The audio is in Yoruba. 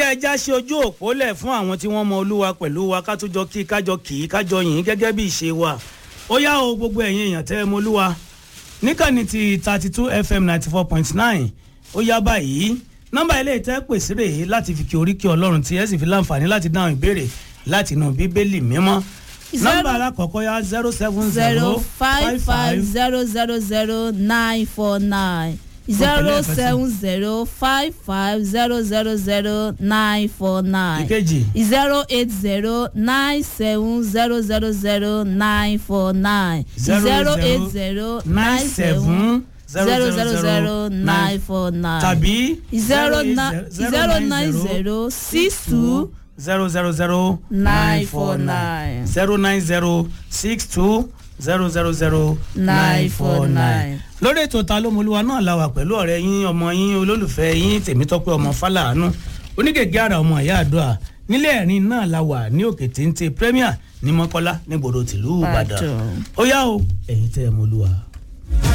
yá ẹja ṣe ojú òpó lẹ̀ fún àwọn tí wọ́n mọ olúwa pẹ̀lú wa ká tó jọ kí kájọ kì í kájọ yìn gẹ́gẹ́ bí ìṣe wa ó yá o gbogbo ẹ̀yin èèyàn tẹ́ ẹ mọ olúwa níkànnì ti thirty two fm ninety four point nine ó yá báyìí nọ́mbà ilé ìtẹ́ pèsè rèé láti fi kí oríkì ọlọ́run tí ẹ sì fi láǹfààní láti dáhùn ìbéèrè láti inú bíbélì mímọ́ nọ́mbà alákọ̀ọ́kọ́ yá zero seven zero five five zero zero zero nine four nine zero seven zero five five zero zero zero nine four nine ìkejì zero eight zero nine seven zero zero zero nine four nine zero eight zero nine seven zero zero zero nine four nine tàbí zero nine zero nine zero six two zero zero zero nine four nine zero nine zero six two zero zero zero nine four nine. lórí ètò ta lómolúwa náà la wà pẹ̀lú ọ̀rẹ́ yín ọmọ yín olólùfẹ́ yín tèmítọ́pẹ́ ọmọ fàlàánú onígègé àrà ọmọ ìyá àdúrà nílé ẹ̀rín náà la wà ní òkè téńté premier ní mọ́kọ́lá nígboro tìlú ìbàdàn Ìbàdàn. ó yá o ẹ̀yin tẹ́ ẹ mọ́lúwa.